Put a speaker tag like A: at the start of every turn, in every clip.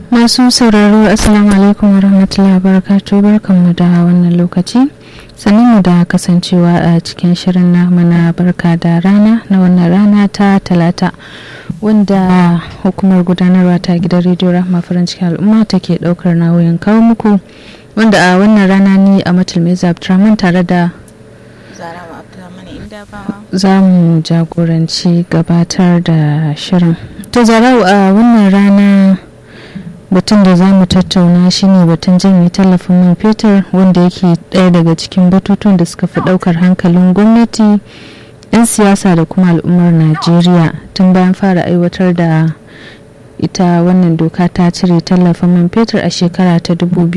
A: masu sauraro assalamu alaikum warahmatullahi wabarakatuh barkanmu da wannan lokaci mu da kasancewa a cikin shirin namu na barka da rana na wannan rana ta talata wanda hukumar gudanarwa ta gidan rediyo rahma farin cikin al'umma take daukar nauyin kawo muku wanda a wannan rana ni a matulmeza abdurrahman tare da za mu jagoranci gabatar da shirin to zarau a wannan rana batun da za mu tattauna shine batun janye tallafin man fetur wanda yake ɗaya daga cikin batutun da suka fi ɗaukar hankalin gwamnati 'yan siyasa da kuma al'ummar najeriya tun bayan fara aiwatar da ita wannan doka ta cire tallafin man fetur a shekara ta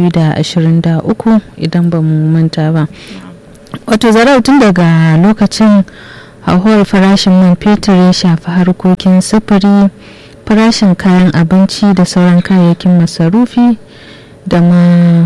A: 2023 idan ba mu manta ba wato zarau tun daga lokacin hauhawar farashin man fetur ya shafi harkokin sufuri farashin kayan abinci da sauran kayayyakin masarufi da ma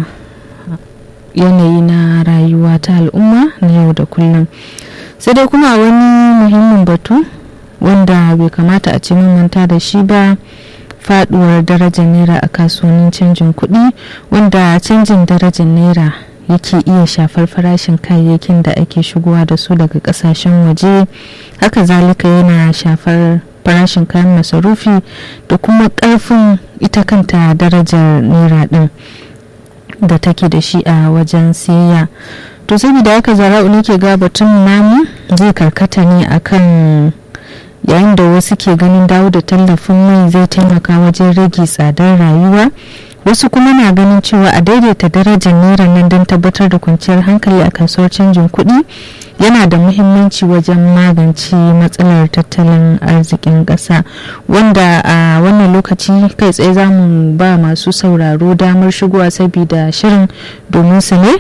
A: yanayi na rayuwa ta al'umma na yau da kullum sai dai kuma wani muhimmin batu wanda bai kamata a ce manta da shi ba faduwar darajar naira a kasuwannin canjin kuɗi wanda canjin darajar naira yake iya shafar farashin kayayyakin da ake shigowa da su daga kasashen waje haka zalika yana shafar farashin kayan masarufi da kuma karfin ita kanta darajar naira din da take da shi a wajen siyayya to saboda haka zara'u nake ga batun namu zai karkata ne akan yayin da wasu ke ganin dawo da tallafin mai zai taimaka wajen rage tsadar rayuwa wasu kuma na ganin cewa a daidaita darajar naira nan don tabbatar da kwanciyar hankali a kasuwar canjin kuɗi yana da muhimmanci wajen magance matsalar tattalin arzikin ƙasa wanda a wannan lokaci kai tsaye za mu ba masu sauraro damar shigowa saboda shirin domin su ne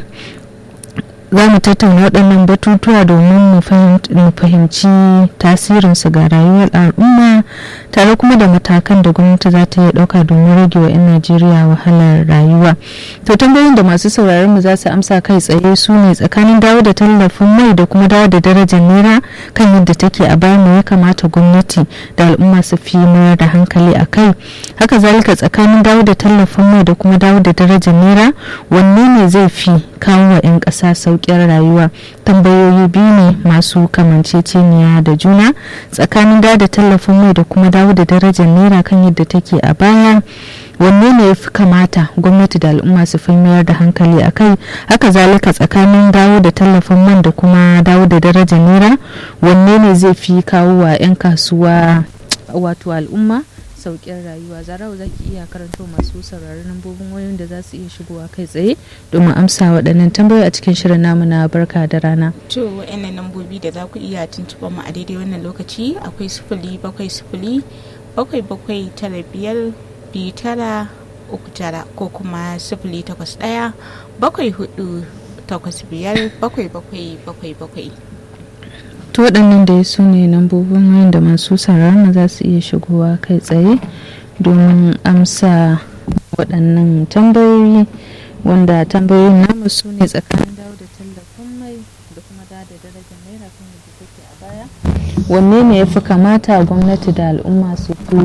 A: za mu tattauna waɗannan batutuwa domin mu fahimci tasirinsu ga rayuwar al'umma tare kuma da matakan da gwamnati za ta iya ɗauka domin rage wa 'yan najeriya wahalar rayuwa to tambayoyin da masu sauraron mu za su amsa kai tsaye su ne tsakanin dawo da tallafin mai da kuma dawo da darajar naira kan yadda take a baya mu ya kamata gwamnati da al'umma su fi mayar da hankali a kai haka zalika tsakanin dawo da tallafin mai da kuma dawo da darajar naira wanne ne zai fi kawo wa 'yan ƙasa sauƙin rayuwa tambayoyi biyu ne masu kamanceceniya da juna tsakanin dawo da tallafin mai da kuma dawo da darajar naira kan yadda take a baya wanne ne ya fi kamata gwamnati da al'umma su fi mayar da hankali a kai haka zalika tsakanin dawo da tallafin man da kuma dawo da darajar naira wanne ne zai fi kawo wa 'yan kasuwa wato al'umma sauƙin rayuwa zarau za ki iya karanto masu sauraron lambobin wayoyin da za su iya shigowa kai tsaye domin amsa waɗannan tambayoyi a cikin shirin namu na barka da rana
B: to wa'annan lambobi da za ku iya tuntuɓa mu a daidai wannan lokaci akwai sifili bakwai sifili bakwai bakwai tara biyar biyu tara uku tara ko kuma sifili takwas ɗaya bakwai hudu takwas biyar bakwai bakwai bakwai bakwai
A: to waɗannan da su ne lambobin wayan da masu sauraron za su iya shigowa kai tsaye domin amsa waɗannan tambayoyi wanda tambayoyin namu su ne tsakanin dawo da tallafin mai da kuma da da darajar naira kan yadda take a baya wanne ne ya fi kamata gwamnati da al'umma su fi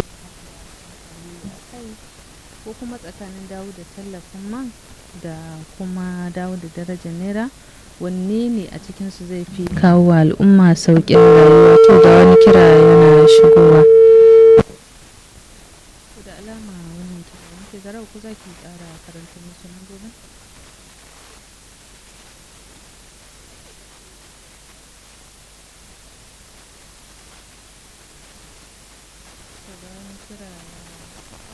A: ko kuma tsakanin dawo da tallafin man da kuma dawo da darajar naira wanne ne a cikinsu zai fi kawo wa al'umma sauƙin rayuwa to da wani kira yana shigowa da alama wannan kira yanke zarau ku za ki ƙara karanta musu nan gobe da wani kira